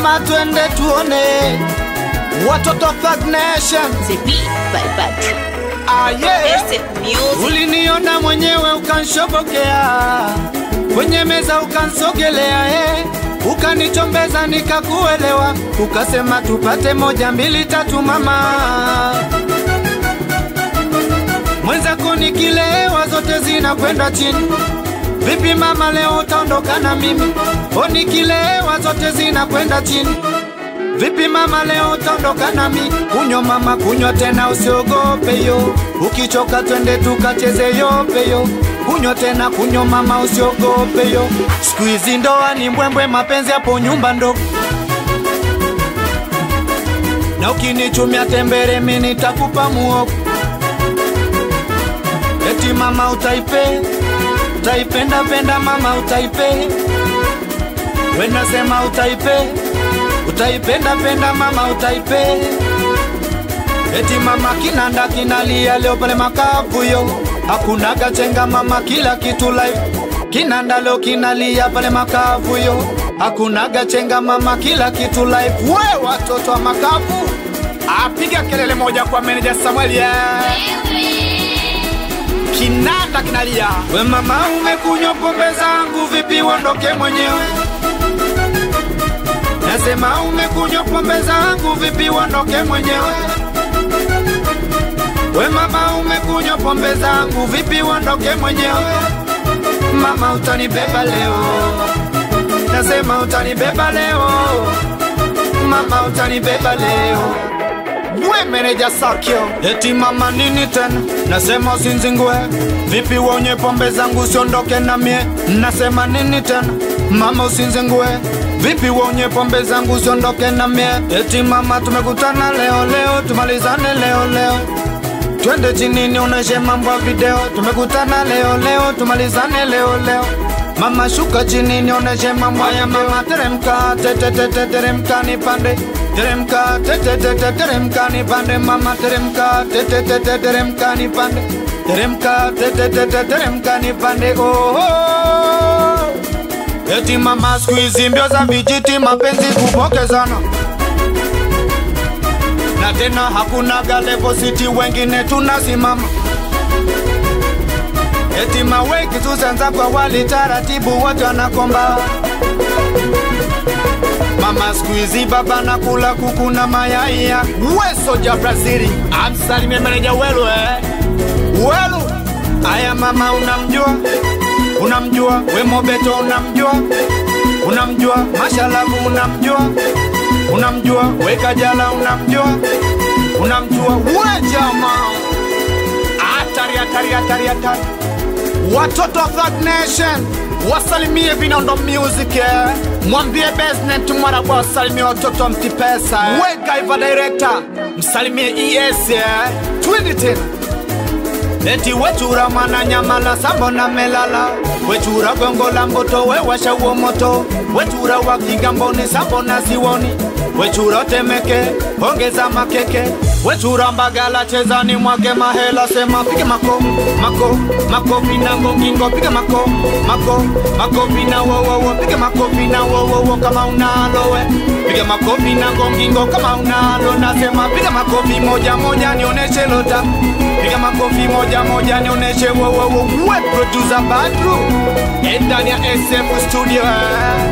mama, twende tuone watoto Thug Nation. The beat by Patrick. Ah, yeah. Estate music. Uliniona mwenyewe ukanshobokea kwenye meza ukansogelea, eh. Ukanichombeza nikakuelewa, ukasema tupate moja mbili tatu mama. Mwenzako nikilewa zote zinakwenda chini. Vipi mama, leo utaondoka na mimi? O, nikilewa zote zinakwenda chini. Vipi mama, leo utaondoka nami? Kunywa mama, kunywa tena, usiogope yo. Ukichoka twende tukacheze yope yo. Kunywa tena, kunywa mama, usiogope yo. Siku hizi ndoa ni mbwembwe, mapenzi hapo nyumba ndo na ukinichumia tembere, mimi nitakupa muogo. Eti mama utaipe, utaipenda penda mama utaipe. We nasema utaipe, utaipenda penda mama utaipe. Eti mama kinanda kinalia leo pale makavu yo, hakuna gachenga mama, kila kitu live. Kinanda leo kinalia pale makavu yo, hakuna gachenga mama, kila kitu live. We watoto wa makavu, apiga kelele moja kwa meneja Samuel yeah. Kinanda kinalia, we mama, umekunywa pombe zangu, vipi uondoke mwenyewe? Nasema umekunywa pombe zangu, vipi uondoke mwenyewe? We mama, umekunywa pombe zangu, vipi uondoke mwenyewe? Mama, utanibeba leo, nasema utanibeba leo, mama, utanibeba leo. We meneja Sakio, eti mama nini tena? Nasema usinzingue, vipi uonye pombe zangu usiondoke na mie? Nasema nini tena? Mama usinzingue, vipi uonye pombe zangu usiondoke na mie? Eti mama tumekutana leo leo, tumalizane leo leo. Twende chini nionyeshe mambo ya video, tumekutana leo leo, tumalizane leo leo. Mama shuka chini nionyeshe mambo ya mama, teremka tete tete teremka nipande teremka tete tete teremka nipande mama teremka tete tete teremka nipande teremka tete tete teremka nipande oh, oh. Eti mama siku hizi mbio za vijiti mapenzi kupokezana na tena hakuna galevo siti wengine tunasimama Eti maweki tusanza kwa wali taratibu wote wanakomba Mama siku hizi baba nakula kuku na mayai ya weso ja Brazili amsalimie meneja welu eh welu aya mama unamjua unamjua we mobeto unamjua unamjua mashalabu unamjua unamjua we kajala unamjua unamjua we jamaa hatari hatari hatari hatari watoto wa Thug Nation wasalimie Vinondo Music eh. mwambie Besnet Mwarabwa wasalimie watoto wa Mtipesa eh. we Gaiva Director msalimie ES eh. twende tena Eti wechura mana nyamala sambo na melala wechura gongo la mboto we washa uo moto wechura wa kigamboni sambo na siwoni wechura temeke ongeza makeke wechura mbagala chezani mwake mahela sema pige mako mako makofi na ngongingo pige mako mako makofi na wowowo pige makofi na wowowo kama unalo we pige makofi na ngongingo kama unalo nasema piga makofi moja moja nioneshe lota piga makofi moja moja nioneshe wowowo we producer Badru ndani ya SF studio eh.